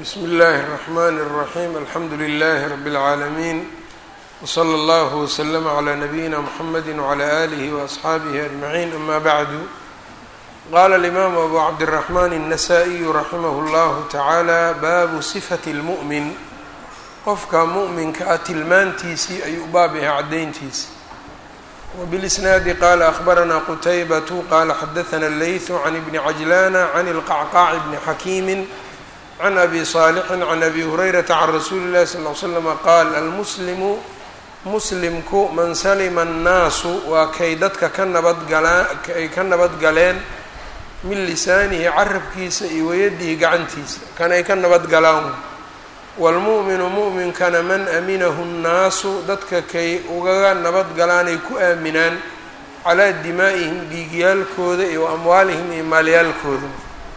bsm اllaahi الرحmn الرaحيم alxamdu لlh رb العaalمين وslى اllه وsلm عlى نbyina mحamedi وعlى آlih وأصxaabih أجمعين ama bعdu qala الإmam أbu cabdالرحmn النsائي raximh اllah taعalى babu صfaة الmuؤmin qofka muؤminka ah tilmaantiisii ayuu u baab yahay cadayntiisi wbالإsnaadi qala أخbarana qtaybaة qala xadaثna الlayث عn بn cajlana عn الqعqاع bn xakimi can abi صaalixin can abi hurayrata can rasuuli اllahi sal ly slama qaal almuslimu muslimku man salima annaasu waa kay dadka ka nabadgalaa ay ka nabadgaleen min lisaanihi carabkiisa iyo wayadihi gacantiisa kan ay ka nabadgalaan waalmu'minu mu'minkana man aminahu nnaasu dadka kay ugaga nabadgalaanay ku aaminaan calaa dimaa'ihim dhiigyaalkooda iyo amwaalihim iyo maalyaalkooda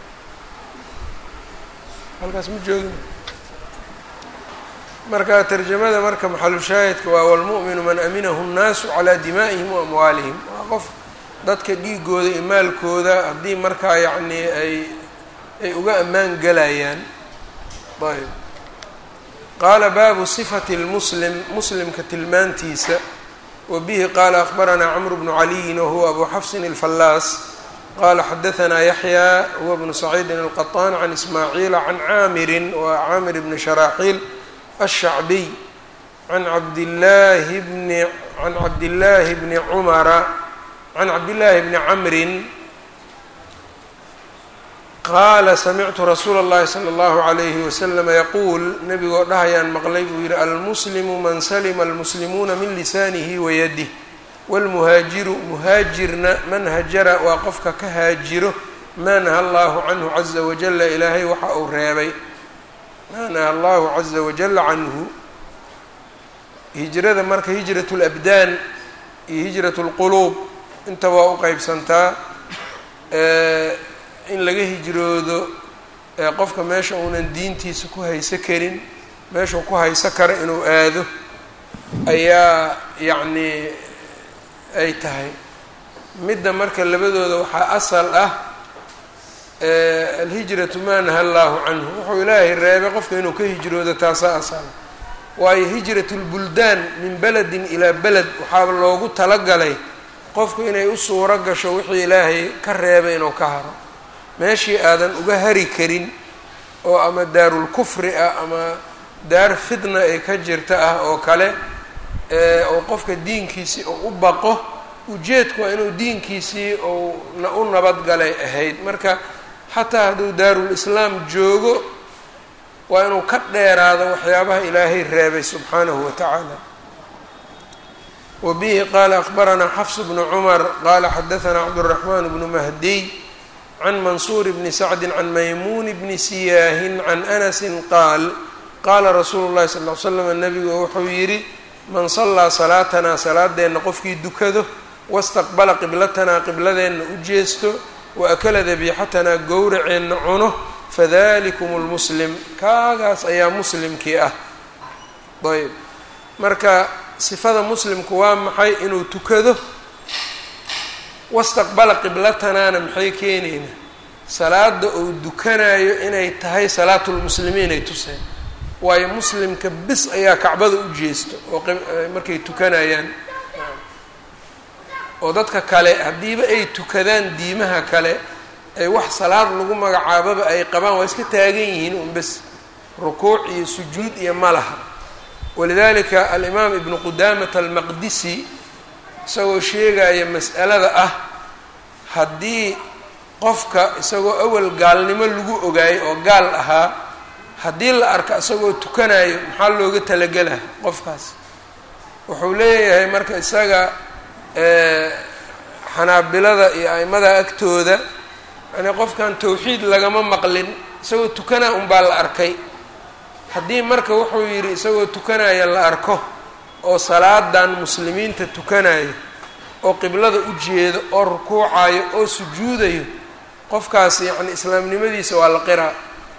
halkaas ma joogin marka tarjamada marka maxalushaahidka waa walmu'minu man aminahu nnaasu calaa dimaa'ihim wa amwaalihim waa qof dadka dhiigooda iyo maalkooda haddii markaa yacnii ay ay uga ammaan gelayaan ayb qaala baabu sifati lmuslim muslimka tilmaantiisa wa bihi qaala akhbaranaa camru bnu caliyin wahuwa abu xafsin alfallaas qala xadaثna yaxya huwa bnu saciidin alqaطaan can ismaaciila can caamirin wa caamir bni sharaaxiil الshacbiy can cabdillaahi bni can cabdillaahi bni cumara can cabdillaahi bni camrin qaala samictu rasuula اllahi salى اllahu عalayhi waslama yaquul nebigoo dhahayaan maqlay buu yihi almuslimu man salima almuslimuuna min lisaanihi wayadih wاlmuhaajiru muhaajirna man hajara waa qofka ka haajiro maa naha allahu canhu caza wajala ilaahay waxa uu reebay maa naha allahu caza wajala canhu hijrada marka hijrat اlabdaan iyo hijrat اlquluub inta waa u qeybsantaa in laga hijroodo qofka meesha uunan diintiisa ku hayso karin meeshuu ku hayso karo inuu aado ayaa yacnii ay tahay midda marka labadooda waxaa asal ah alhijratu maa naha allaahu canhu wuxuu ilaahay reebay qofka inuu ka hijroodo taasaa asal waayo hijratu lbuldaan min beledin ilaa beled waxaa loogu talagalay qofku inay u suuro gasho wixii ilaahay ka reebay inuu ka haro meeshii aadan uga hari karin oo ama daarulkufri ah ama daar fitna ay ka jirta ah oo kale oo qofka diinkiisii uu u baqo ujeedku waa inuu diinkiisii uu u nabadgalay ahayd marka xataa hadduu daarul islaam joogo waa inuu ka dheeraado waxyaabaha ilaahay reebay subxaanahu wa tacaala wa bihi qaala akhbaranaa xafs bnu cumar qaala xadahanaa cabduraxmaan bnu mahdiy can mansuur bni sacdin can maymuun bni siyaahin can anasin qaal qaala rasuulu llahi sal l slam nabigu wuxuu yidhi man sallaa salaatanaa salaadeenna qofkii dukado wastaqbala qiblatanaa qibladeenna u jeesto wa akala dabiixatanaa gowraceenna cuno fadalikum lmuslim kaagaas ayaa muslimkii ah ayb marka sifada muslimku waa maxay inuu tukado wastaqbala qiblatanaana maxay keenayna salaada uu dukanayo inay tahay salaatulmuslimiin ay tuseen waayo muslimka bis ayaa kacbada u jeesto oo markay tukanayaan oo dadka kale haddiiba ay tukadaan diimaha kale ay wax salaad lagu magacaababa ay qabaan waa iska taagan yihiin un bes rukuuc iyo sujuud iyo ma laha walidalika alimaam ibnu qudaamata almaqdisi isagoo sheegaya mas'alada ah haddii qofka isagoo awal gaalnimo lagu ogaayay oo gaal ahaa haddii la arko isagoo tukanayo maxaa looga talagelaa qofkaas wuxuu leeyahay marka isaga xanaabilada iyo aimada agtooda yani qofkan tawxiid lagama maqlin isagoo tukanaa unbaa la arkay haddii marka wuxuu yidhi isagoo tukanaya la arko oo salaadan muslimiinta tukanayo oo qiblada u jeedo oo rukuucayo oo sujuudayo qofkaas yacni islaamnimadiisa waa la qiraa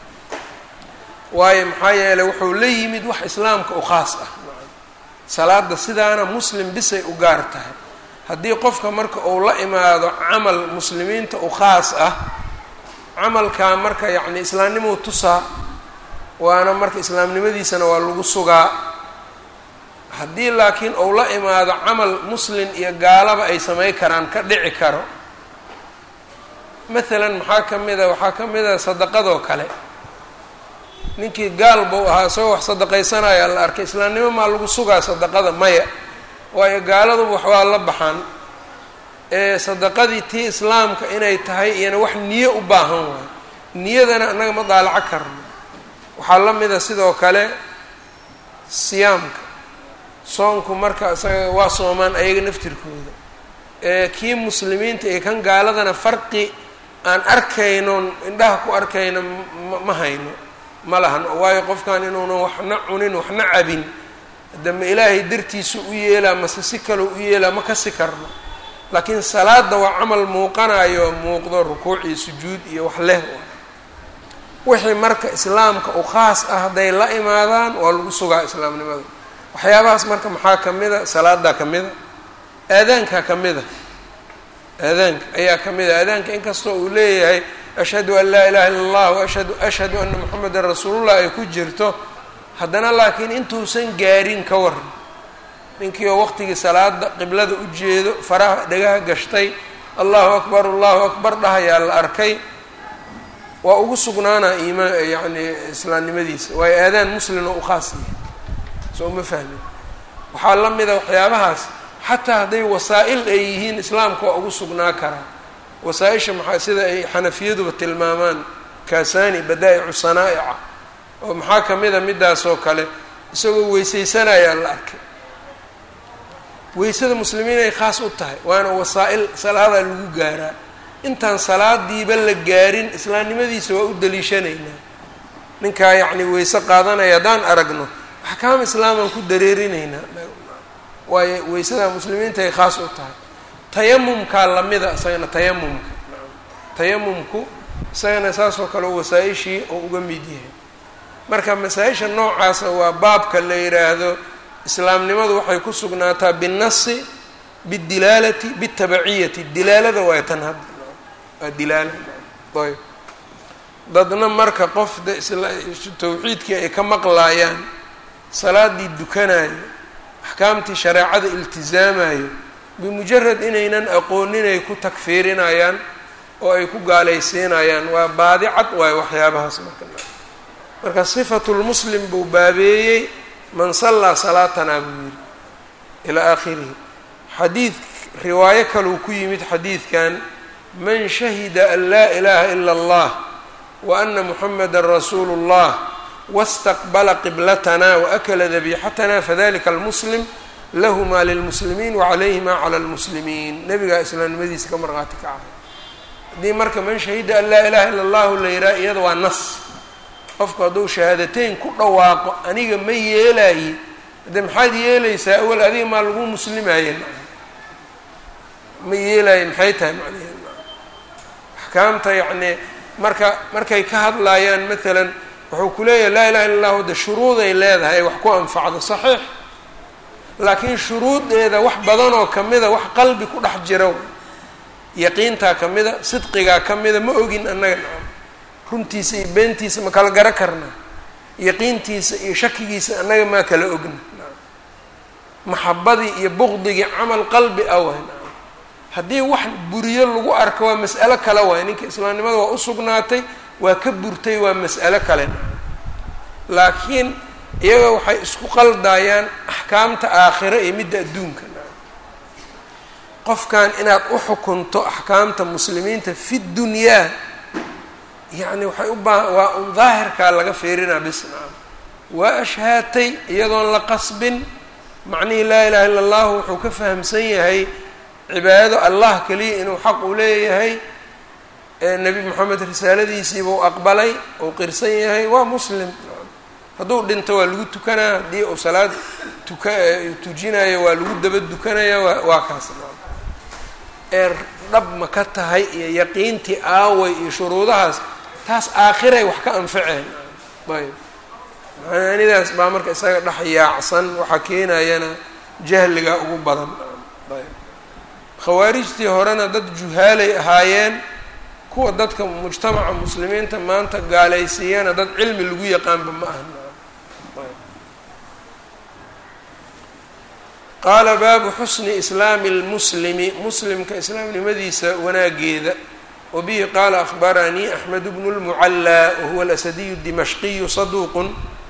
waayo maxaa yeeley wuxuu la yimid wax islaamka u khaas ah salaada sidaana muslim bisay u gaar tahay haddii qofka marka uu la imaado camal muslimiinta u khaas ah camalkaa marka yacni islaamnimuu tusaa waana marka islaamnimadiisana waa lagu sugaa haddii laakiin ou la imaado camal muslin iyo gaalaba ay samey karaan ka dhici karo maalan maxaa ka mid a waxaa ka mid a sadaqadoo kale ninkii gaal buu ahaa isagoo wax sadaqaysanaya la arkay islaamnimo maa lagu sugaa sadaqada maya waayo gaaladuba wax waa la baxaan ee sadaqadii tii islaamka inay tahay iyana wax niyo u baahan waayo niyadana annaga ma daalaco karno waxaa la mida sidoo kale siyaamka soonku marka isaga waa soomaan ayaga naftirkooda ee kii muslimiinta iyo kan gaaladana farqi aan arkaynon indhaha ku arkayno ma hayno ma lahan waayo qofkan inuunan waxna cunin waxna cabin hadama ilaahay dartiisa u yeelaa mase si kaloo u yeelaa ma kasi karno laakiin salaada waa camal muuqanayo muuqdo rukuuc iyo sujuud iyo wax leh wixii marka islaamka u khaas ah hadday la imaadaan waa lagu sugaa islaamnimada waxyaabahaas marka maxaa ka mid a salaadaa ka mid a aadaankaa ka mid a aadaanka ayaa ka mid a aadaanka inkastoo uu leeyahay ashhadu an laa ilaha illa allah waashhadu ashhadu ana moxamedan rasuulullah ay ku jirto haddana laakiin intuusan gaarin ka waran ninkii oo waqtigii salaada qiblada u jeedo faraha dhagaha gashtay allahu akbar allahu akbar dhahayaa la arkay waa ugu sugnaanaa iimaan yacni islaamnimadiisa waayo aadaan muslimna u khaas yahay soo ma fahmin waxaa la mida waxyaabahaas xataa hadday wasaa-il ay yihiin islaamka waa ugu sugnaa karaa wasaa-isha maxaa sida ay xanafiyaduba tilmaamaan kaasani badaa-icu sanaa'ica oo maxaa ka mid a midaasoo kale isagoo weysaysanayaa la arkay weysada muslimiin ay khaas u tahay waana wasaa-il salaadaa lagu gaaraa intaan salaadiiba la gaarin islaamnimadiisa waa u daliishanaynaa ninkaa yacni weyse qaadanaya haddaan aragno axkaam islaamaan ku dareerinaynaa waayo weysada muslimiinta ay khaas u tahay tayamumkaa lamida isagana tayamumka tayamumku isagana saasoo kale wasaa-ishii oo uga mid yahay marka masaa-isha noocaasa waa baabka la yidhaahdo islaamnimadu waxay ku sugnaataa binnasi bidilaalati bitabaciyati dilaalada waay tan hadda waa dilaala ayb dadna marka qof de tawxiidkii ay ka maqlaayaan salaadii dukanayo axkaamtii shareecada iltizaamayo bimujarad inaynan aqoonin ay ku takfiirinayaan oo ay ku gaalaysiinayaan waa baadi cad waayo waxyaabahaas marka marka sifatulmuslim buu baabeeyey man sallaa salaatanaa buu yidhi ilaa aakhirihi xadiid riwaayo kaleu ku yimid xadiidkan man shahida an laa ilaaha ila allah wa ana muxameda rasuulu اllah wاstaqbala qiblatana waakla dabixatana fadalika almuslim lahu maa lilmuslimiin wacalayhi maa cala lmuslimiin nebigaa islaamnimadiisa ka marqaati kacay haddii marka man shahida an laa ilaha ila allahu la yidhaha iyada waa nas qofku hadduu shahaadateyn ku dhawaaqo aniga ma yeelaaye haddee maxaad yeelaysaa awal adiga maa lagu muslimaye ma yeelaaye maxay tahay macnaheed axkaamta yacnii marka markay ka hadlaayaan maalan wuxuu ku leeyahay laa ilaha illa allahu de shuruuday leedahay ay wax ku anfacdo saxiix laakiin shuruudeeda wax badanoo kamida wax qalbi ku dhex jira yaqiintaa kamida sidqigaa kamida ma ogin annaga nacam runtiisa iyo beentiisa ma kala garo karnaa yaqiintiisa iyo shakigiisa annaga maa kala ogna maxabadii iyo buqdigii camal qalbi ah waay nacam haddii wax buriyo lagu arko waa mas'alo kale waay ninka islaamnimada waa usugnaatay waa ka burtay waa mas'alo kale nacam laakiin iyaga waxay isku qaldaayaan axkaamta aakhiro iyo midda adduunka nacam qofkan inaad u xukunto axkaamta muslimiinta fi dunyaa yacni waxay u baa waa un daahirkaa laga fiirinaa bis nacam waa ashhaatay iyadoon la qasbin macnihii laa ilaha illa allahu wuxuu ka fahamsan yahay cibaadado allah keliya inuu xaq u leeyahay nebi moxamed risaaladiisiibuu aqbalay uu qirsan yahay waa muslim hadduu dhinto waa lagu tukanaa haddii uu salaad tuka tujinayo waa lagu daba dukanaya waa waa kaas ee dhab ma ka tahay iyo yaqiintii aaway iyo shuruudahaas taas aakhiray wax ka anfaceen ayb macaanidaas baa marka isaga dhex yaacsan waxaa keenayana jahliga ugu badan ayb khawaarijtii horena dad juhaalay ahaayeen kuwa dadka mujtamaca muslimiinta maanta gaalaysiiyana dad cilmi lagu yaqaanba ma aha qaala baabu xusni islaami اlmuslimi muslimka islaamnimadiisa wanaageeda wabihi qaala akhbaranii axmed bnu اlmucallaa wahuwa alasadiyu dimashqiyu saduuqun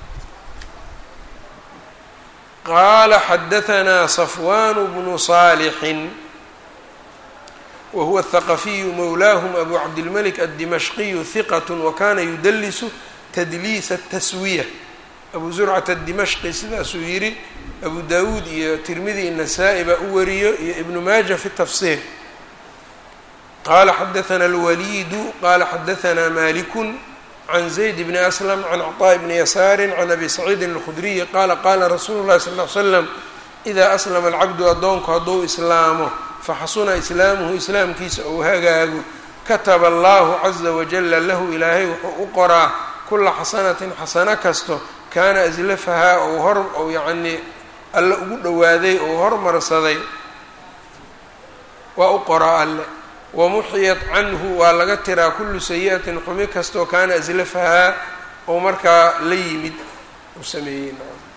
qaala xadahanaa safwaan bnu saalixin wahuwa athaqafiyu mowlaahum abu cabdilmalik addimashqiyu hiqat wakana yudalisu tadliisa taswiya abu zurcata adimashqi sidaasuu yidhi abu dawuud iyo tirmidi inasaa-i baa u wariyo iyo ibnu maaja fi tafsiir qaala xadahanaa alwaliidu qaala xadahanaa malikun can zayd bni aslam can cطaaء bni yasaari can abi saciidin اlkhudriyi qaala qaala rasuulu llahi sal l slam idaa aslama alcabdu addoonku hadduu islaamo faxasuna islaamuhu islaamkiisa ou hagaago kataba allahu caza wajala lahu ilaahay wuxuu u qoraa kula xasanatin xasano kasto kaana aslafahaa ou hor ou yacnii alle ugu dhowaaday ou hormarsaday waa u qoraa alle wamuxiyat canhu waa laga tiraa kullu sayi-atin xumi kastoo kaana aslafahaa ou markaa la yimid u sameeyey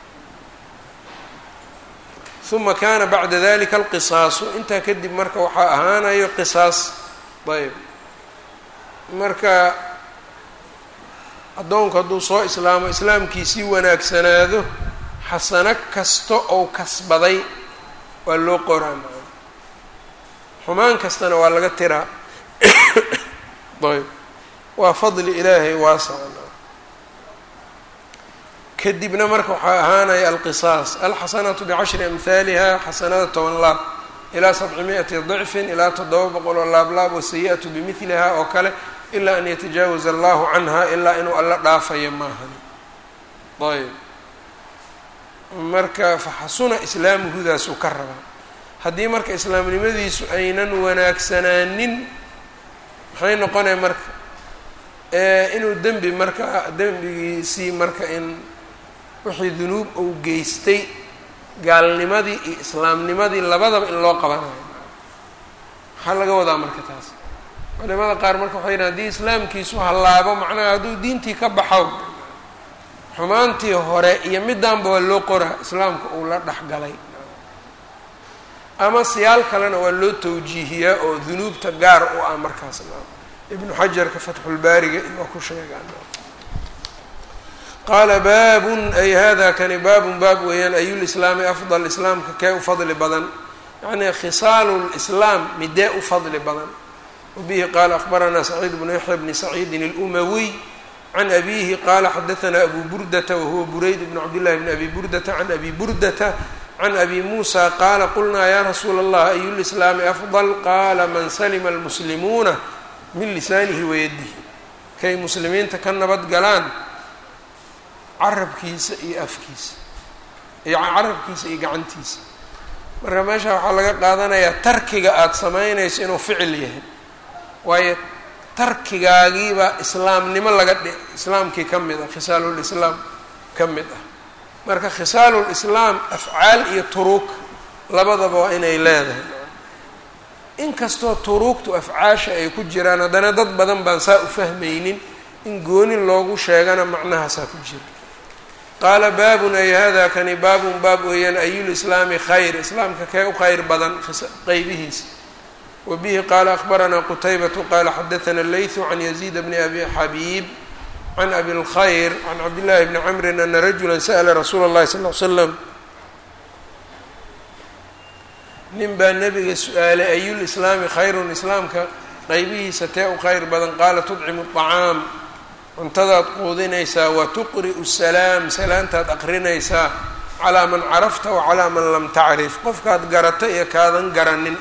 uma kaana bacda dalika alqisaasu intaa kadib marka waxaa ahaanayo qisaas ayb marka addoonku hadduu soo islaamo islaamkiisii wanaagsanaado xasano kasta ou kasbaday waa loo qoraa xumaan kastana waa laga tiraa ayb waa fadli ilaahay waasaca kadibna marka waxaa ahaanaya alqisaas alxasanatu bicashri amhaaliha xasanada toban laab ilaa sabci mi-ati dicfin ilaa toddoba boqol oo laablaab wasayi-atu bimidliha oo kale ilaa an yatajaawaza allahu canha ilaa inuu alla dhaafayo maahan ayb marka faxasuna islaamuhudaasuu ka rabaa haddii marka islaamnimadiisu aynan wanaagsanaanin maxay noqonaya marka inuu dembi marka dembigiisii marka in wixii dunuub uu geystay gaalnimadii iyo islaamnimadii labadaba in loo qabanayo maxaa laga wadaa marka taas culimada qaar marka waxay yidhahan haddii islaamkiisu hallaabo macnaha hadduu diintii ka baxo xumaantii hore iyo midaanba waa loo qoraa islaamka uu la dhexgalay ama siyaal kalena waa loo tawjiihiyaa oo dunuubta gaar u ah markaas ibnu xajarka fatxulbaariga waa ku sheegaan qaala baabun ay hada kani baabun baab weeyaan ayulislaami afdal islaamka kee u fadli badan yacnii khisaalu lislaam midee u fadli badan wabihi qaala akhbaranaa saciid bnu yaxya bni saciidin اlumawiy can abihi qaala xadahanaa abu burdata wahuwa burayd bn cabdillahi bni abi burdata can abi burdata can abi muusa qaala qulnaa ya rasuula allah ayu lislaami afdal qaala man salima almuslimuuna min lisaanihi wayadihi kay muslimiinta ka nabad galaan carabkiisa iyo afkiisa iyo carabkiisa iyo gacantiisa marka meesha waxaa laga qaadanayaa tarkiga aada samaynayso inuu ficil yahay waayo tarkigaagiiba islaamnimo laga dhi islaamkii ka mid ah khisaalulislaam ka mid ah marka khisaalulislaam afcaal iyo turuug labadaba waa inay leedahay inkastoo turuugtu afcaasha ay ku jiraan haddana dad badan baan saa u fahmaynin in gooni loogu sheegana macnahaasaa ku jira qaala baabun ay hada kani baabun baab weeyaan ayulislaami khayr islaamka kee u khayr badan qeybihiisa wa bihi qaala akhbaranaa qutaybatu qaala xadathana leythu can yaziid bni abi xabiib can abi lkhayr can cabdillahi bni camrin ana rajula sa'la rasuula اllahi sal l slam nin baa nabiga su-aalay ayulislaami khayrun islaamka qeybihiisa tee u khayr badan qaala tudcimu acaam cuntadaad quudinaysaa wa tuqri'u salaam salaantaad aqrinaysaa calaa man carafta wa calaa man lam tacrif qofkaad garata iyo kaadan garanin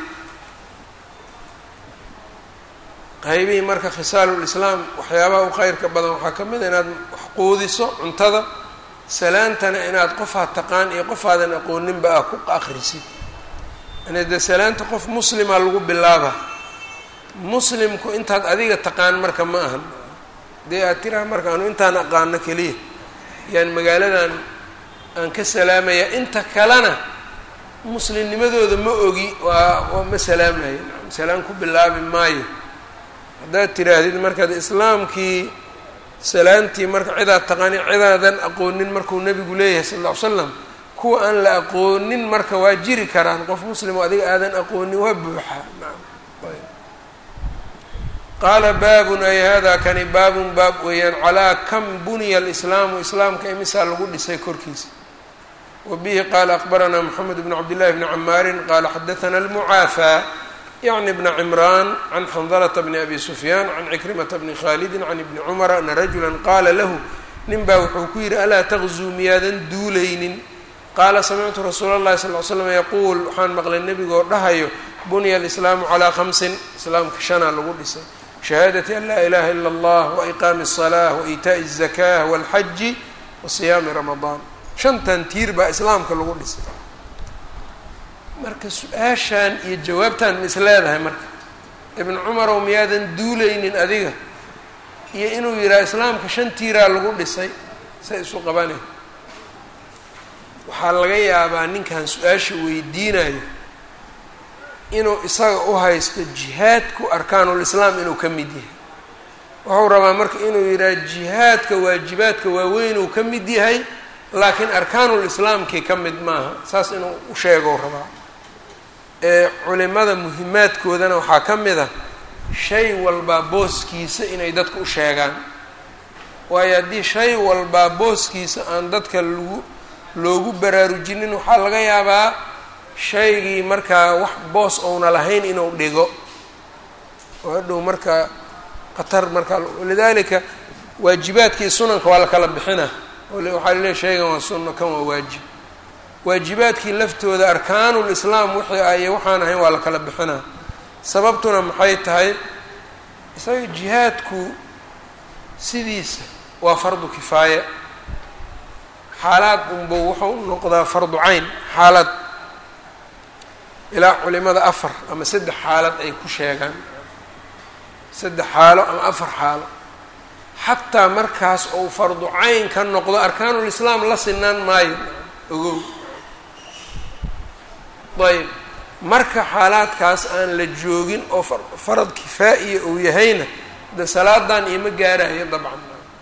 qaybihii marka khisaalulislaam waxyaabaha u khayrka badan waxaa ka mid a inaad wax quudiso cuntada salaantana inaad qofaad taqaan iyo qofaadan aqooninba ah ku aqrisid yani dee salaanta qof muslima lagu bilaaba muslimku intaad adiga taqaan marka ma ahan dee aad tiraha marka anu intaan aqaano keliya yaan magaaladan aan ka salaamaya inta kalena muslimnimadooda ma ogi waa waa ma salaamayo salaam ku bilaabi maayo haddaad tiraahdid markaad islaamkii salaantii marka cidaad taqaani cidaadan aqoonin markuu nebigu leeyahay sal ll ly slam kuwa aan la aqoonin marka waa jiri karaan qof muslim oo adiga aadan aqoonin waa buuxaa qaala baabun ay hada kani baabun baab weeyaan calaa kam buniya alislaamu islaamka imisaa lagu dhisay korkiisa wa bihi qaala akbaranaa moxamed bn cabdillahi bni camaarin qaala xadathana almucaafaa yacni bna cimraan can xandalata bni abi sufyaan can cikrimata bni khaalidin can ibni cumara ana rajula qaala lahu nin baa wuxuu ku yidhi alaa taqzuu miyaadan duulaynin qaala samictu rasuula اllahi sal ly slam yaquul waxaan maqlay nebigoo dhahayo bunya alislaamu calaa khamsin islaamka shanaa lagu dhisay shahaadati an laa ilaha ila allah waiqaami الصalaة waitaaءi الzakah wاlxaji wasiyaami ramadaan shantan tiir baa islaamka lagu dhisay marka su-aashan iyo jawaabtan ma is leedahay marka ibn cumarow miyaadan duulaynin adiga iyo inuu yidhaha islaamka shan tiiraa lagu dhisay say isu qabane waxaa laga yaabaa ninkan su-aasha weydiinayo inuu isaga u haysto jihaadku arkaanulislaam inuu ka mid yahay wuxuu rabaa marka inuu yidhaha jihaadka waajibaadka waaweynuu ka mid yahay laakiin arkaanulislaamkii ka mid maaha saas inuu u sheegou rabaa ee culimada muhimaadkoodana waxaa ka mid a shay walbaa booskiisa inay dadka u sheegaan waayo haddii shay walbaa booskiisa aan dadka lagu loogu baraarujinin waxaa laga yaabaa shaygii markaa wax boos ouna lahayn inuu dhigo oo hadhow markaa khatar markaa walidaalika waajibaadkii sunanka waa la kala bixina waxaa laleeya shaygan waa sunno kan waa waajib waajibaadkii laftooda arkaanulislaam wixii aye waxaan ahayn waa la kala bixinaa sababtuna maxay tahay isaga jihaadku sidiisa waa fardu kifaaya xaalaad unbuu wuxuu noqdaa fardu cayn xaalad ilaa culimada afar ama saddex xaalad ay ku sheegaan saddex xaalo ama afar xaalo xataa markaas ou fardu cayn ka noqdo arkaanulislaam la sinaan maayo ogow ayb marka xaalaadkaas aan la joogin oo farad kifaa'iya uu yahayna de salaadan ioma gaarayo dabcan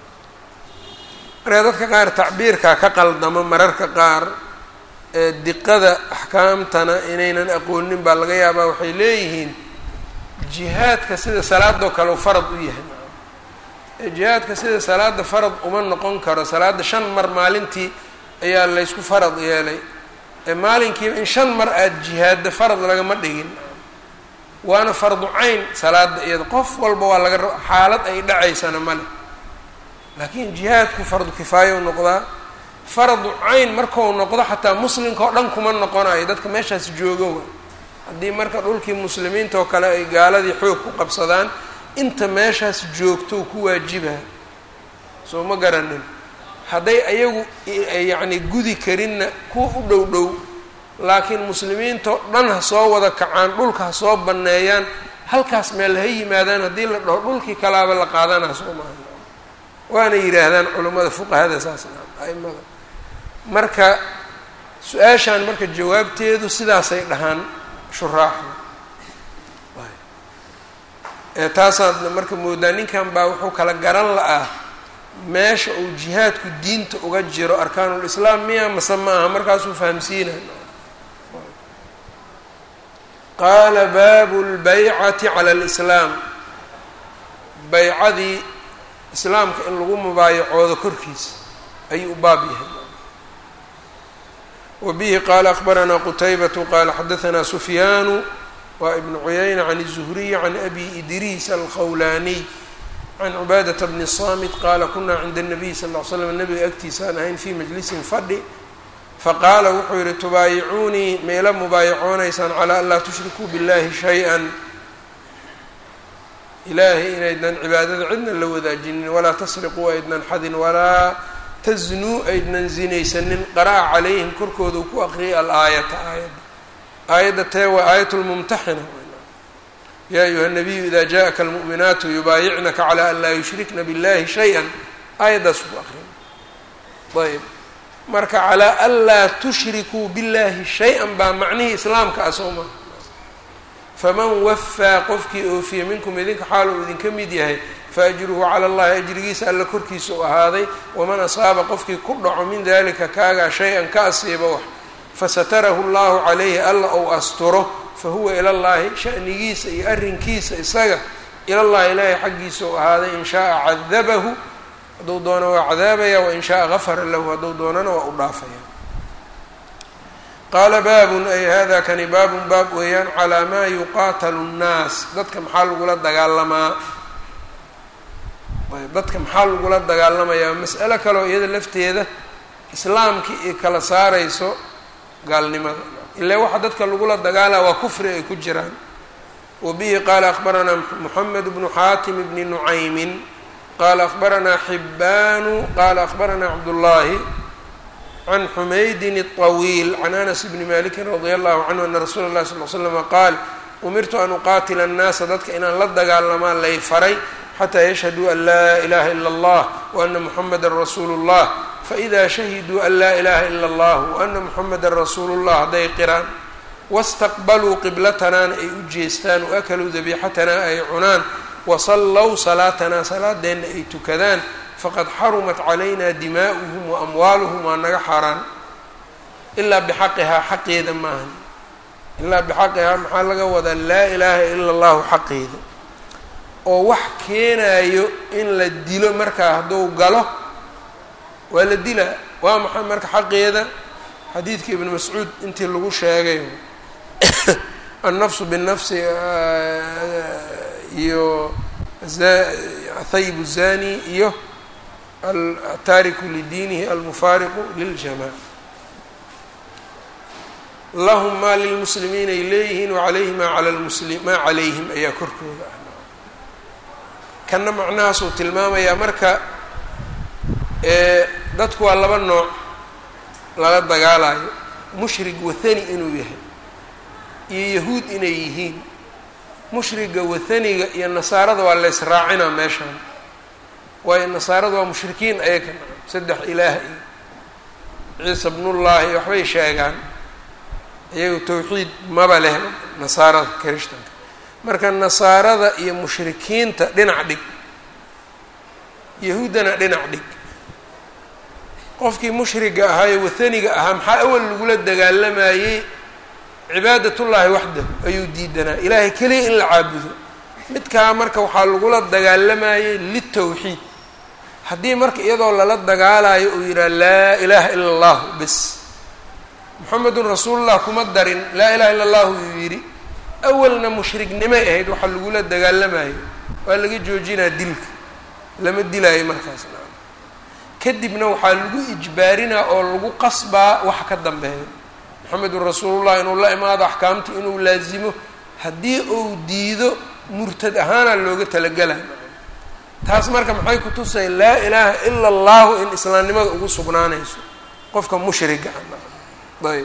marka dadka qaar tacbiirkaa ka qaldamo mararka qaar ee diqada axkaamtana inaynan aqoonin baa laga yaabaa waxay leeyihiin jihaadka sida salaadoo kale u farad u yahay ee jihaadka sida salaada farad uma noqon karo salaada shan mar maalintii ayaa laysku farad yeelay ee maalinkiiba in shan mar aada jihaadda farad lagama dhigin waana fardu cayn salaada iyada qof walba waa laga raba xaalad ay dhacaysana male laakiin jihaadku fardu kifaaya u noqdaa faradu cayn markau noqdo xataa muslimka oo dhan kuma noqonayo dadka meeshaas joogo haddii marka dhulkii muslimiinta oo kale ay gaaladii xoog ku qabsadaan inta meeshaas joogto ku waajiba soo ma garanin hadday ayagu yacni gudi karinna kuwa u dhow dhow laakiin muslimiintao dhan ha soo wada kacaan dhulka ha soo banneeyaan halkaas meel ha yimaadaan haddii la dhaho dhulkii kalaaba la qaadanaa soo maaha waana yidhaahdaan culummada fuqahada saas aimada marka su-aashaan marka jawaabteedu sidaasay dhahaan shuraaxda ee taasaadna marka moodaa ninkan baa wuxuu kala garan la-aa meesha uu jihaadku diinta uga jiro arkaanulislaam miya mase ma aha markaasuu fahamsiinay qaala baabu lbaycati cala alislaam baycadii islaamka in lagu mubaayacoodo korkiisa ayuu u baab yahay wa bihi qaala akbaranaa qutaybatu qaala xadahanaa sufyaanu waa ibnu cuyayna can الzuhriy can abi idriis alkhawlaaniy can cubaadata bni samit qaala kunaa cinda الnabiy sal ll slam nabiga agtiisaan ahayn fii majlisin fadhi faqaala wuxuu yihi tubaayicuunii meela mubaayacoonaysaan calaa an laa tushrikuu biاllahi shay-an ilaahay inaydnan cibaadada cidna la wadaajinin walaa tasriquu aydnan xadin walaa taznuu aydnan zinaysanin qara'a calayhim korkooda uu ku aqriyay alaayata aayadda aayadda tee waa aayat lmumtaxina yaa ayuha nabiyu ida jaءaka almu'minaatu yubaayicnaka calى an laa yushrikna biاllahi shay-an aayaddaas ku aqriya ayb marka calaa an laa tushrikuu biاllahi shay-an baa macnihii islaamka ah soo maha faman wafaa qofkii oofiya minkum idinka xaal uu idinka mid yahay faajruhu cala allahi ajrigiisa alla korkiisa u ahaaday waman asaaba qofkii ku dhaco min dalika kaagaa shay-an ka asiiba wax fasatarahu llahu calayhi alla ou asturo fahuwa ila llahi shanigiisa iyo arrinkiisa isaga ilallahi ilaahay xaggiisa u ahaaday in shaaa cadabahu hadduu doono waa cadaabaya wain shaaa gafara lahu hadduu doonana waa u dhaafaya qaala baabun ay hada kani baabun baab weeyaan calaa maa yuqaatalu nnaas dadka maxaa lagula dagaalamaa dadka maxaa lagula dagaalamayaa mas'alo kaleo iyada lafteeda islaamkii i kala saarayso gaalnimada ilaa waxa dadka lagula dagaalaa waa kufri ay ku jiraan wa bihi qaala akbaranaa moxamed bnu xaatim bni nucaymin qaala akbaranaa xibbaanu qaala akbaranaa cabdullaahi can xumaydin الطawiil can anas bni maliki radia allahu canhu ana rasuula اllahi sal l slama qaal umirtu an uqaatila annaasa dadka inaan la dagaalamaa lay faray xataa yashhaduu an laa ilaha ila اllah waana muxamada rasuulu اllah faإida shahiduu an laa ilaha ila اllah waana muxamada rasuulu اllah hadday qiraan wاstaqbaluu qiblatanaana ay u jeestaan waakaluu dabiixatanaa ay cunaan wasallow salaatanaa salaadeenna ay tukadaan faqad xarumat calayna dimaa'uhum wa amwaaluhum waa naga xaaraan ilaa bixaqihaa xaqeeda maahan ilaa bixaqihaa maxaa laga wadaa laa ilaaha ila allahu xaqeeda oo wax keenayo in la dilo markaa hadduu galo waa la dilaa waa maxay marka xaqeeda xadiidka ibnu mascuud intii lagu sheegay annafsu binnafsi iyo thayib zani iyo ataariku lidiinihi almufaariqu liljamaca lahum maa lilmuslimiina ay leeyihiin wacalayhi maa cala lmusli maa calayhim ayaa korkooda ah kanna macnahaasuu tilmaamayaa marka dadku waa laba nooc lala dagaalayo mushrig wathani inuu yahay iyo yahuud inay yihiin mushriga wathaniga iyo nasaarada waa lays raacinaa meeshaan waayo nasaarada waa mushrikiin ayaga saddex ilaah iyo ciisa bnullaahi waxbay sheegaan iyagu tawxiid maba leh nasaarada kirishtanka marka nasaarada iyo mushrikiinta dhinac dhig yahuuddana dhinac dhig qofkii mushriga ahaa ee wathaniga ahaa maxaa awal lagula dagaalamayey cibaadatullaahi waxdahu ayuu diidanaa ilaahay keliya in la caabudo midkaa marka waxaa lagula dagaalamayey litawxiid haddii marka iyadoo lala dagaalayo uu yidhaha laa ilaaha ila allahu bes moxamedun rasuulullah kuma darin laa ilaha illa allahu yuu yidhi awalna mushrignimay ahayd waxaa lagula dagaalamayo waa laga joojinaa dilka lama dilaayo markaas kadibna waxaa lagu ijbaarinaa oo lagu qasbaa wax ka dambeeyo moxamedun rasuulullah inuu la imaado axkaamta inuu laazimo haddii uu diido murtad ahaana looga talagelay taas marka maxay ku tusay laa ilaaha ila allahu in islaamnimada ugu sugnaanayso qofka mushriga ayb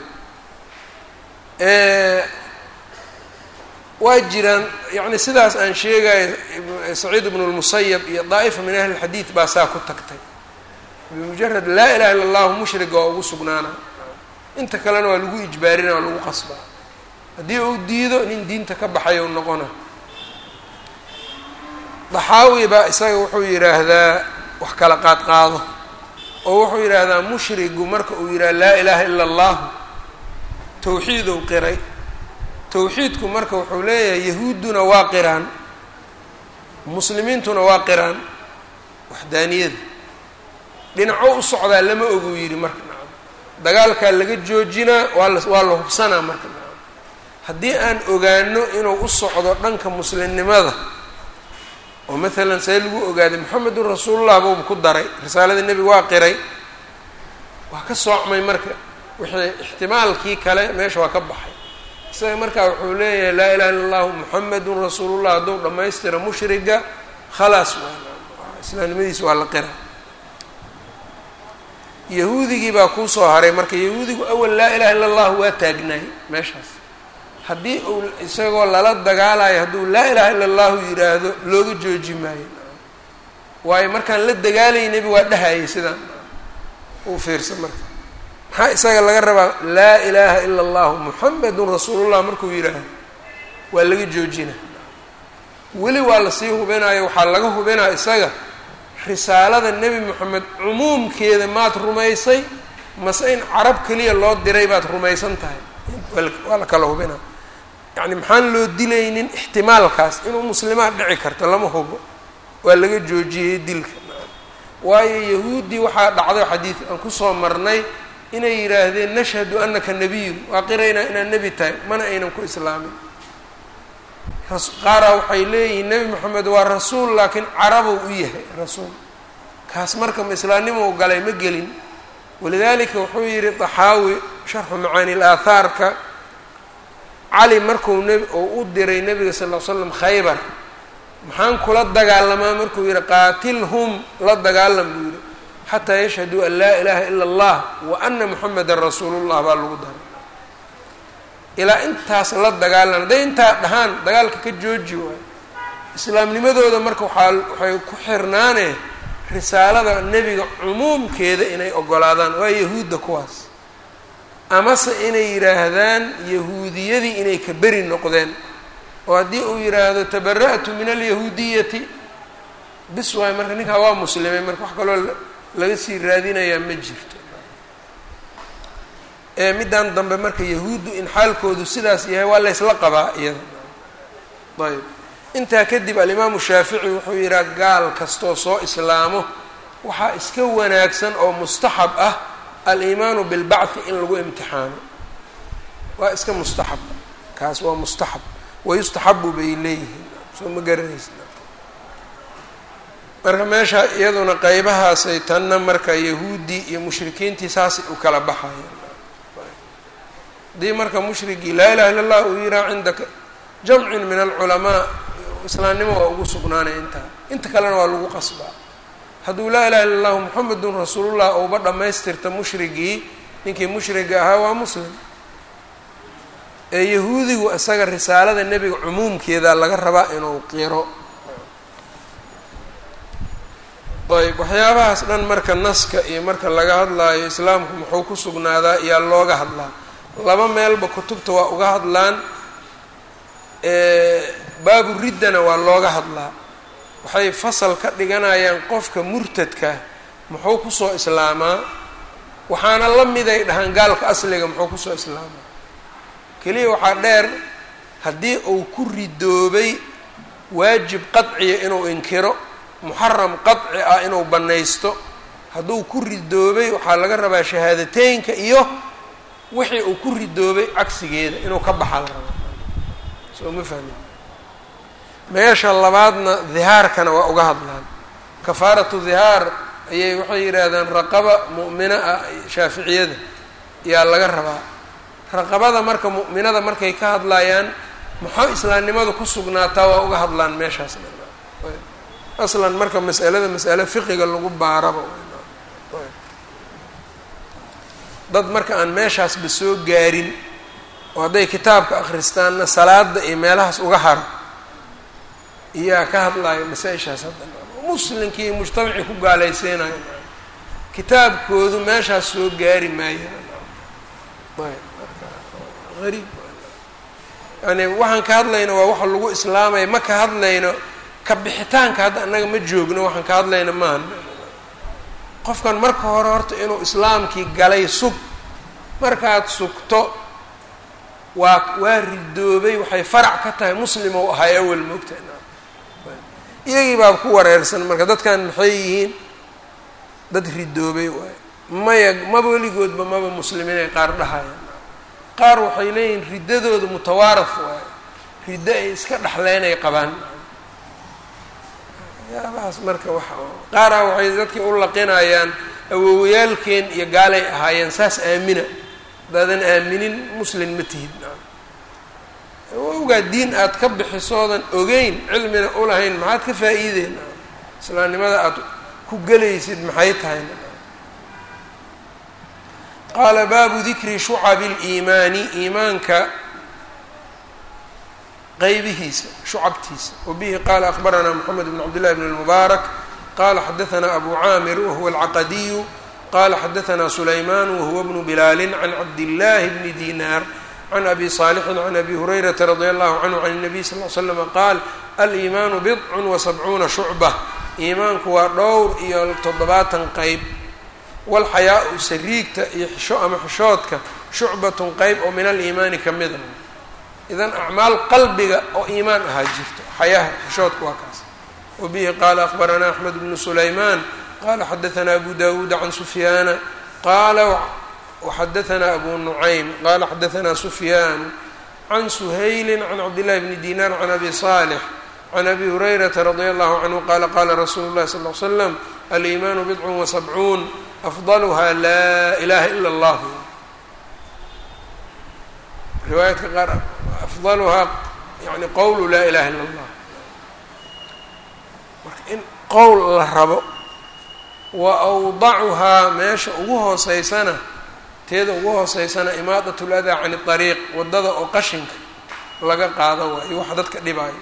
waa jiraan yani sidaas aan sheegayo saciid ibnu lmusayab iyo daa'ifa min ahli lxadiid baa saa ku tagtay bimujarad laa ilaha illa allahu mushriga waa ugu sugnaana inta kalena waa lagu ijbaarina waa lagu qasbaa haddii uu diido nin diinta ka baxay u noqona daxaawi baa isaga wuxuu yidhaahdaa wax kala qaad qaado oo wuxuu yidhaahdaa mushrigu marka uu yidhaha laa ilaaha ila allahu tawxiidou qiray tawxiidku marka wuxuu leeyahay yahuudduna waa qiraan muslimiintuna waa qiraan waxdaaniyada dhinaco u socdaa lama oguu yidhi marka nacam dagaalkaa laga joojinaa waa la waa la hubsanaa marka nacam haddii aan ogaano inuu u socdo dhanka muslimnimada oo maalan see lagu ogaaday moxamedun rasuulullah buuba ku daray risaalada nebiga waa qiray waa ka soocmay marka wixii ixtimaalkii kale meesha waa ka baxay isaga markaa wuxuu leeyahay laa ilaha illa allahu moxamedun rasuulullah hadduu dhammaystira mushriga khalaas waa islaamnimadiisa waa la qira yahuudigii baa kuusoo haray marka yahuudigu awal laa ilaha illa allahu waa taagnaay meeshaas haddii uu isagoo lala dagaalayo hadduu laa ilaha illa allahu yidhaahdo looga jooji maayo waayo markaan la dagaalaynayba waa dhahayay sidaan uu fiirsa marka maxaa isaga laga rabaa laa ilaaha ila allahu muxamedun rasuulullah markuu yidhaahdo waa laga joojina weli waa lasii hubinayo waxaa laga hubinaa isaga risaalada nebi moxamed cumuumkeeda maad rumaysay mase in carab keliya loo diray baad rumaysan tahay waa la kala hubinaa yacni maxaan loo dilaynin ixtimaalkaas inuu muslimaad dhici karto lama hubo waa laga joojiyey dilka waayo yahuuddii waxaa dhacday xadiid aan kusoo marnay inay yidhaahdeen nashhadu anaka nebiyun waa qiraynaa inaad nebi tahay mana aynan ku islaamin qaaraa waxay leeyihiin nebi moxamed waa rasuul laakiin carabou u yahay rasuul kaas marka ma islaamnimou galay ma gelin walidaalika wuxuu yidhi taxaawi sharxu macaani laathaarka cali markuu nb uu u diray nebiga sal ll l slam khaybar maxaan kula dagaalamaa markuu yidhi qaatilhum la dagaalam buu yidhi xataa yashhaduu an laa ilaaha ila allah wa ana moxamedan rasuulullah baa lagu daray ilaa intaas la dagaalan hadday intaa dhahaan dagaalka ka jooji waayo islaamnimadooda marka waxaa waxay ku xirnaane risaalada nebiga cumuumkeeda inay ogolaadaan waa yahuudda kuwaas amase inay yidhaahdaan yahuudiyadii inay ka beri noqdeen oo haddii uu yidhaahdo tabara'tu min alyahuudiyati bis waayo marka ninkaa waa muslimay marka wax kaloo laga sii raadinayaa ma jirto ee middan dambe marka yahuuddu in xaalkoodu sidaas yahay waa laysla qabaa iyada ayb intaa kadib alimaamu shaafici wuxuu yidhaha gaal kastoo soo islaamo waxaa iska wanaagsan oo mustaxab ah aliimaanu bilbacthi in lagu imtixaano waa iska mustaxab kaas waa mustaxab wayustaxabu bay leeyihiin soo ma garanaysa marka meesha iyaduna qeybahaasay tanna marka yahuuddii iyo mushrikiintii saasay u kala baxayeen haddii marka mushrigii laa ilaha illa allah uu yiraa cinda jamcin min alculamaa islaamnimo waa ugu sugnaanaya intaa inta kalena waa lagu qasbaa hadduu laa ilaha illa allahu muxamedun rasuulullah ouba dhammaystirta mushrigii ninkii mushriga ahaa waa muslim ee yahuudigu isaga risaalada nebiga cumuumkeeda laga rabaa inuu qiro ayb waxyaabahaas dhan marka naska iyo marka laga hadlaayo islaamku muxuu ku sugnaadaa iyaa looga hadlaa laba meelba kutubta waa uga hadlaan baabu riddana waa looga hadlaa waxay fasal ka dhiganayaan qofka murtadka muxuu kusoo islaamaa waxaana la miday dhahaan gaalka asliga muxuu kusoo islaamaa keliya waxaa dheer haddii uu ku ridoobay waajib qadciya inuu inkiro muxaram qadci ah inuu bannaysto hadduu ku ridoobay waxaa laga rabaa shahaadateynka iyo wixii uu ku ridoobay cagsigeeda inuu ka baxa la rabaa soo ma fahmin meesha labaadna dihaarkana waa uga hadlaan kafaaratu dihaar ayay waxay yidhaahdaan raqaba mu'mina ah shaaficiyada yaa laga rabaa raqabada marka mu'minada markay ka hadlayaan maxaa islaamnimadu ku sugnaataa waa uga hadlaan meeshaas aslan marka mas'alada mas'ale fiqiga lagu baaraba dad marka aan meeshaasba soo gaarin oo hadday kitaabka akhristaanna salaada iyo meelahaas uga haro iyaa ka hadlaayo masaa-ishaas hadda muslimkii mujtamacii ku gaalaysiinayo kitaabkoodu meeshaas soo gaari maayo ariib yani waxaan ka hadlayno waa waxa lagu islaamaya ma ka hadlayno ka bixitaanka hadda annaga ma joogno waxaan ka hadlayno maaha qofkan marka hore horta inuu islaamkii galay sug markaad sugto waa waa ridoobay waxay farac ka tahay muslim ou ahay awel moogtahay iyagii baa ku wareersan marka dadkan maxay yihiin dad ridoobay waayo maya maba weligoodba maba muslimiinay qaar dhahayaan qaar waxay leeyihiin riddadooda mutawaaraf waayo riddo ay iska dhexleynay qabaan yaabahaas marka wax qaaraa waxay dadkii u laqinayaan awoowayaalkeen iyo gaalay ahaayeen saas aamina haddaadan aaminin muslin ma tihid awowgaa diin aad ka bixisoodan ogeyn cilmina ulahayn maxaad ka faa-iideen islaamnimada aad ku gelaysid maxay tahay qaala baabu dikri shucabi liimaani iimaanka qeybihiisa shucabtiisa wabihi qaala akbaranaa moxamed bn cabd llahi bn اlmubaarak qala xadaثna abu caamir wahuwa alcaqadiyu qala xadaثna sulayman wahuwa bnu bilaali can cabdillahi bni dinaar can abi صaalixin can abi hurayrata radi allahu canhu can الnabiy sal ly slama qaal aliimaanu bidcun wa sabcuuna shucba iimaanku waa dhowr iyo toddobaatan qeyb walxayaa-u sariigta iyo xisho ama xishoodka shucbatun qeyb oo min aliimaani ka mida idan acmaal qalbiga oo iimaan ahaa jirto xayaha xishoodka waa kaas wabihi qaala akbaranaa axmed bnu sulaymaan qala xadaanaa abu dawuuda can sufyaana qaala waxadaanaa abu nucaym qala xadaanaa sufyaan can suhayli can cabdillahi bni dinar can abi salix can abi hurayrata radia allahu canhu qala qala rasuulu llahi sal l slam aliimaanu bidcun wasabcuun afdaluha laa ilaha ila allah riwaayadka qaar afdaluhaa yani qowlu laa ilaha illa allah marka in qowl la rabo wa awdacuhaa meesha ugu hooseysana teeda ugu hooseysana imaadat ladaa can ariiq waddada oo qashinka laga qaado waayo wax dadka dhibaayo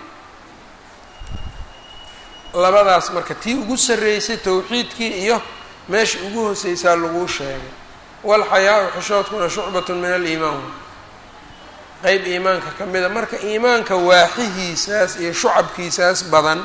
labadaas marka tii ugu sarreysay towxiidkii iyo meesha ugu hooseysaa laguu sheegay walxayaa-u xishoodkuna shucbatun min aliimaan qeyb iimaanka ka mida marka iimaanka waaxihiisaas iyo shucabkiisaas badan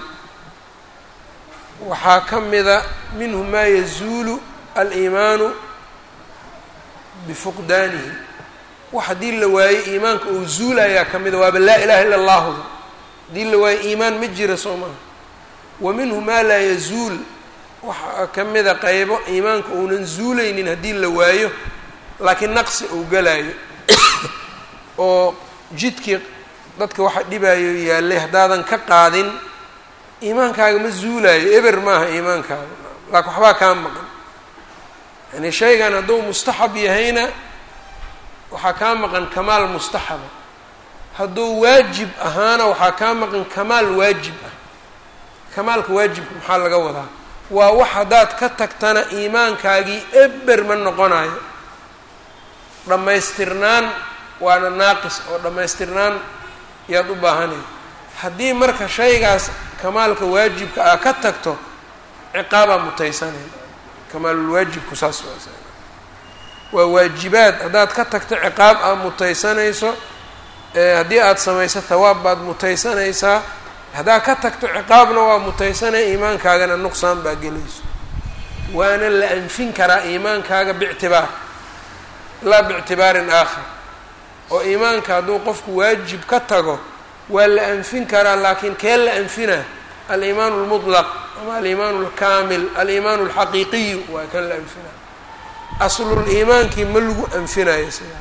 waxaa ka mida minhu maa yazuulu aliimaanu bifuqdaanihi wax haddii la waayo iimaanka uu zuulayaa ka mida waaba laa ilaha illa allahuda haddii la waayo iimaan ma jira soo maha wa minhu maa laa yazuul waxaa ka mida qeybo iimaanka uunan zuulaynin haddii la waayo laakiin naqsi uu galayo oo jidkii dadka waxa dhibaayo yaallay haddaadan ka qaadin iimaankaaga ma zuulaayo eber maaha iimaankaaga laakin waxbaa kaa maqan yani shaygan hadduu mustaxab yahayna waxaa kaa maqan kamaal mustaxaba hadduu waajib ahaana waxaa kaa maqan kamaal waajib ah kamaalka waajibka maxaa laga wadaa waa wax haddaad ka tagtana iimaankaagii eber ma noqonayo dhammaystirnaan waana naaqis oo dhammaystirnaan yaad u baahanay haddii marka shaygaas kamaalka waajibka ah ka tagto ciqaabaa mutaysanay kamaalulwaajibku saas waa waajibaad haddaad ka tagto ciqaab aad mutaysanayso haddii aada samayso thawaab baad mutaysanaysaa haddaad ka tagto ciqaabna waa mutaysanaya iimaankaagana nuqsaan baa gelayso waana la anfin karaa iimaankaaga bictibaar laa biictibaarin aakhar oo iimaanka hadduu qofku waajib ka tago waa la anfin karaa laakiin kee la anfina aliimaan اlmuطlaq ama aliimaan اlkaamil aliimaan اlxaqiiqiyu waa kan la anfina asluliimaankii ma lagu anfinayo sidaa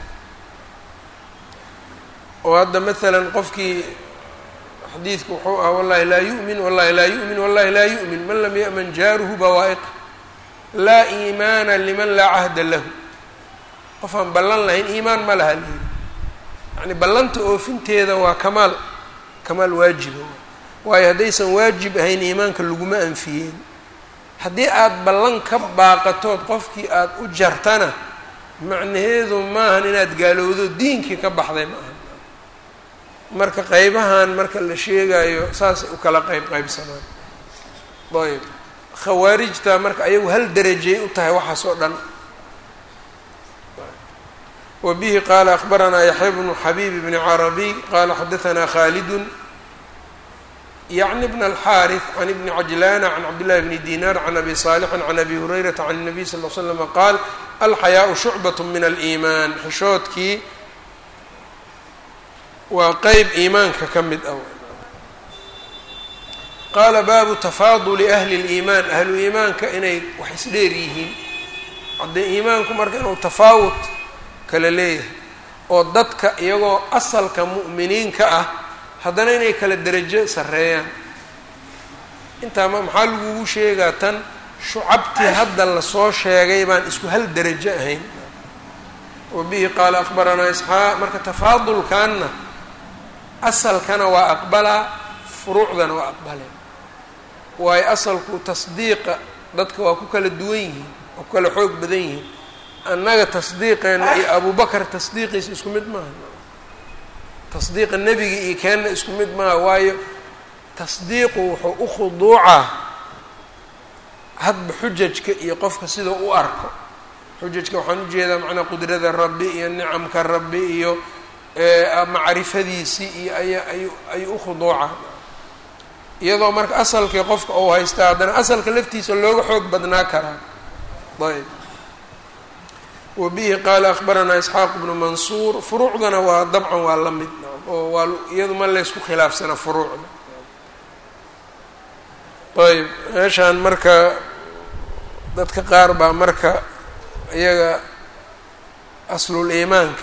oo hadda maalan qofkii xadiidku wuxuu ah wallahi laa yu'min wallahi laa yu'min wallahi laa yu'min man lam ya'man jaaruhu bawaa'iq laa iimaana liman laa cahda lahu qof aan ballan lahayn iimaan ma laha lihi yani ballanta oofinteeda waa kamaal kamaal waajiba waayo haddaysan waajib ahayn iimaanka laguma anfiyeen haddii aada ballan ka baaqatood qofkii aada u jartana macnaheedu maahan inaad gaalowdo diinkii ka baxday ma aha marka qeybahan marka la sheegayo saasay u kala qeyb qeybsamaan ayb khawaarijta marka ayagu hal derajay u tahay waxaas oo dhan wa bihi qaala akbaranaa yaxya bnu xabiib bni carabiy qaala xadaanaa khaalidun yacni bn alxaariث can ibni cajlaana can cabdillahi bni dinar can abi saalixin can abi hurayrata can الnabiy sal l slama qaal alxayaau shucbat min aliimaan xishoodkii waa qeyb iimaanka ka mid ah qaala baabu tafaaduli ahli اliimaan ahlu iimaanka inay wax isdheer yihiin haddee iimaanku marka inuu tafaawud kala leeyahay oo dadka iyagoo asalka mu'miniinka ah haddana inay kala derajo sarreeyaan intaa ma maxaa lagugu sheegaa tan shucabtii hadda lasoo sheegay baan isku hal derajo ahayn wa bihi qaala akbaranaa isxaaq marka tafaadulkanna asalkana waa aqbalaa furuucdana waa aqbalee waayo asalku tasdiiqa dadka waa ku kala duwan yihiin waa ku kala xoog badan yihiin annaga tasdiiqeena iyo abubakar tasdiiqiisa isku mid maaha tasdiiqa nebiga iyo keenna isku mid maaha waayo tasdiiqu wuxuu u khuduucaa hadba xujajka iyo qofka sida u arko xujajka waxaan ujeedaa macnaa qudrada rabbi iyo nicamka rabbi iyo macrifadiisii iyo aya ayu ayuu u khuduuca iyadoo marka asalkii qofka uu haystaa haddana asalka laftiisa looga xoog badnaa karaa ayb wa bihi qaala akhbaranaa isxaaq bnu mansuur furuucdana waa dabcan waa la mid oo waa iyadu ma laysku khilaafsana furuucda ayb meeshaan marka dadka qaar baa marka iyaga aslul iimaanka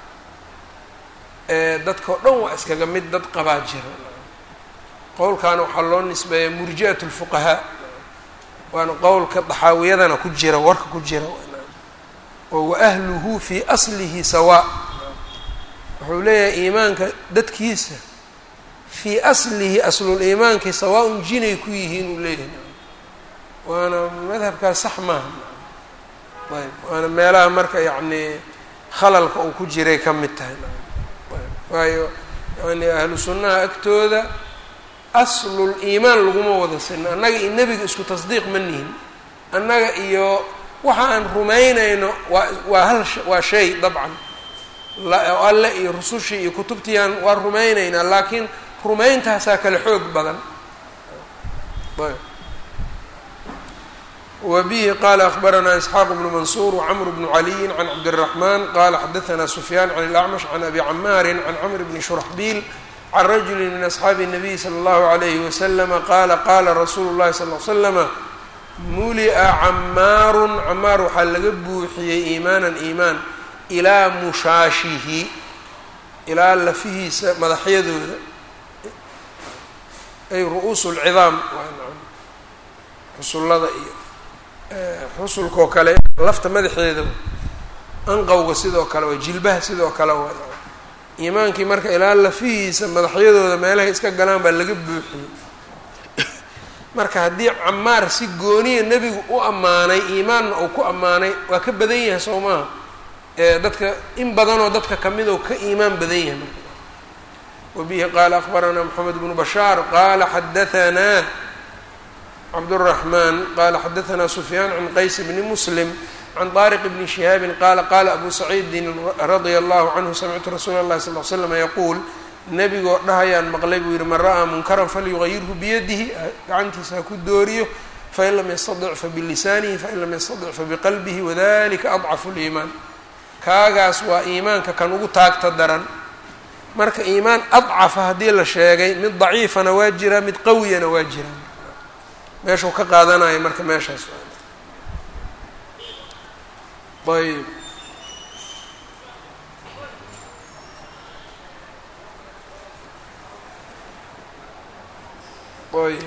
ee dadka o dhan waa iskaga mid dad qabaa jira qowlkaana waxaa loo nisbeeyaa murji'at lfuqahaa waana qowlka daxaawiyadana ku jira warka ku jira oo waahluhu fii aslihi sawaa wuxuu leeyahay iimaanka dadkiisa fii aslihi aslul iimaankii sawaa-un jinay ku yihiin uu leeyahay waana madhabkaas sax maaha ayb waana meelaha marka yacni khalalka uu ku jiray ka mid tahay waayo yani ahlu sunnaha agtooda aslul iimaan laguma wada sino annaga iyo nebiga isku tasdiiq ma nihin annaga iyo waxa aan rumaynayno waa waa hal waa shay dabcan alle iyo rusushii iyo kutubtiiaan waa rumaynaynaa laakiin rumayntaasaa kale xoog badan wa bihi qaala akhbaranaa isxaaq bnu mansuur wacamr bnu caliyin can cabdiraxmaan qaala xadaanaa sufyaan can ilacmash can abi camaarin can camr bni shuraxbiil can rajuli min asxaabi الnabiy slى اllahu عalayhi waslama qaala qaala rasuulu llahi sal l slama mulia camaarun camaar waxaa laga buuxiyey iimaanan iimaan ilaa mushaashihi ilaa lafihiisa madaxyadooda ay ru-uus lcidaam xusullada iyo xusulkaoo kale lafta madaxeeda anqowga sidoo kale waa jilbaha sidoo kale waa iimaankii marka ilaa lafihiisa madaxyadooda meelahay iska galaan baa laga buuxiyey marka haddii camaar si gooniya nebigu u ammaanay iimaanna uu ku ammaanay waa ka badan yahay soo maaha ee dadka in badanoo dadka kamid oo ka iimaan badan yahay marka wabihi qaala akhbaranaa moxamed bnu bashaar qaala xadahanaa cabdالرaحman qala xadaثna sufyaan can qays bni muslim can طariq bni شihaabi qaala qala abu saciidin radia allahu canhu samictu rasuula اlahi sal ly slm yaquul nebigoo dhahayaan maqlay buu yihi man ra'aa munkaran falyugayirhu biyadihi gacantiisa ha ku dooriyo fain lam yastaطic fabilisaanihi fain lam yastaطic fabiqalbihi wadalika adcafu اliimaan kaagaas waa iimaanka kan ugu taagta daran marka iimaan adcafa haddii la sheegay mid daciifana waa jiraa mid qawiyana waa jiraa meeshuu ka qaadanayo marka meeshaas ayb ayb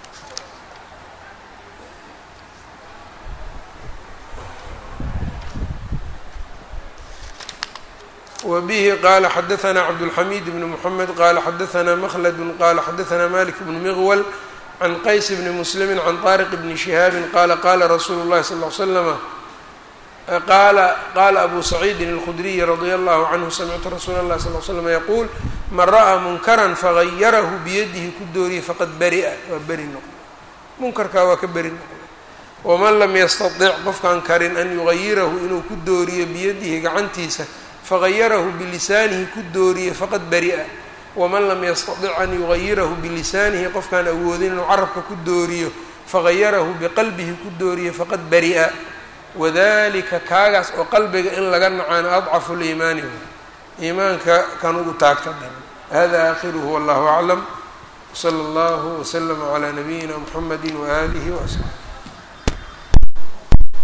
wbihi qala xadaثna cabdالxamid bn mحamed qala xadaثna mklad qala xadaثna malik bn mغwl can qays bni muslimi can طariq bni shihaabi qala qala rasuulu اllahi sal ly slama qaala qaala abu saciidin اlkhudriyi radia allahu canhu samictu rasuula اllahi sal l slm yaquul man ra'aa munkaran fagayarahu biyadihi ku dooriye faqad bari'a waa beri noqday munkarkaa waa ka beri noqday waman lam yastaطic qofkaan karin an yugayirahu inuu ku dooriyo biyadihi gacantiisa fagayarahu bilisaanihi ku dooriye faqad bari'a waman lam yastaطic an yugayirahu bilisaanihi qofkaan awoodin inuu carabka ku dooriyo fagayarahu biqalbihi ku dooriye faqad bari'a wadalika kaagaas oo qalbiga in laga nacaano adcafu liimaani iimaanka kan ugu taagta daran hada aakhiruhu wallahu aclam wsala allahu wslama calaa nabiyina mxamedi waaalihi waasxaabi